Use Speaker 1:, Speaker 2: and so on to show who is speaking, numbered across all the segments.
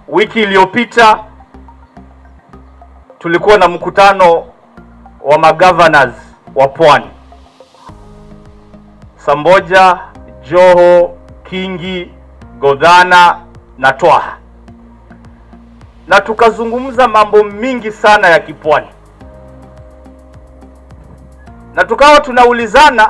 Speaker 1: Wiki iliyopita tulikuwa na mkutano wa magovernors wa Pwani, Samboja, Joho, Kingi, Godhana na Twaha, na tukazungumza mambo mingi sana ya kipwani, na tukawa tunaulizana,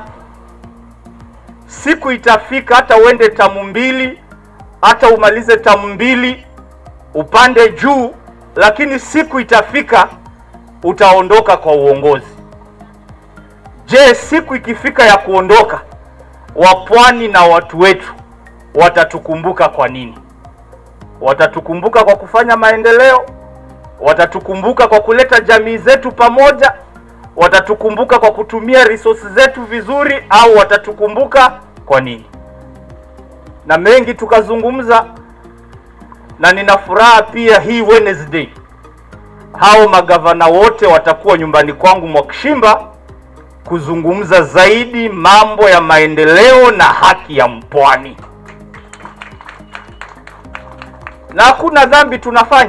Speaker 1: siku itafika hata uende tamu mbili, hata umalize tamu mbili, upande juu, lakini siku itafika utaondoka kwa uongozi. Je, siku ikifika ya kuondoka, wapwani na watu wetu watatukumbuka kwa nini? Watatukumbuka kwa kufanya maendeleo? Watatukumbuka kwa kuleta jamii zetu pamoja? Watatukumbuka kwa kutumia resources zetu vizuri, au watatukumbuka kwa nini? Na mengi tukazungumza, na nina furaha pia hii Wednesday hao magavana wote watakuwa nyumbani kwangu Mwakishimba kuzungumza zaidi mambo ya maendeleo na haki ya mpwani. Na hakuna dhambi tunafanya.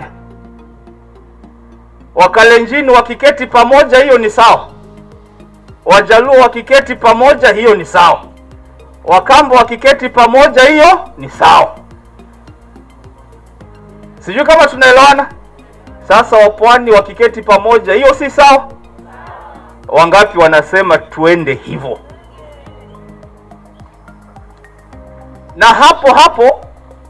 Speaker 1: Wakalenjini wakiketi pamoja, hiyo ni sawa. Wajaluo wakiketi pamoja, hiyo ni sawa. Wakambo wakiketi pamoja, hiyo ni sawa. Sijui kama tunaelewana. Sasa wapwani wakiketi pamoja, hiyo si sawa? Wangapi wanasema tuende hivyo? Na hapo hapo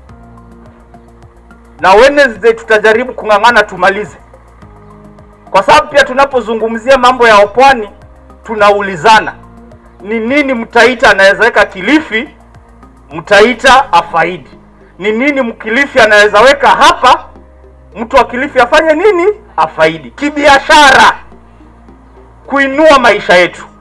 Speaker 1: na Wednesday tutajaribu kung'ang'ana tumalize, kwa sababu pia tunapozungumzia mambo ya wapwani tunaulizana ni nini Mtaita anaweza weka Kilifi, Mtaita afaidi. Ni nini Mkilifi anaweza weka hapa mtu wa Kilifi afanye nini? Afaidi kibiashara, kuinua maisha yetu.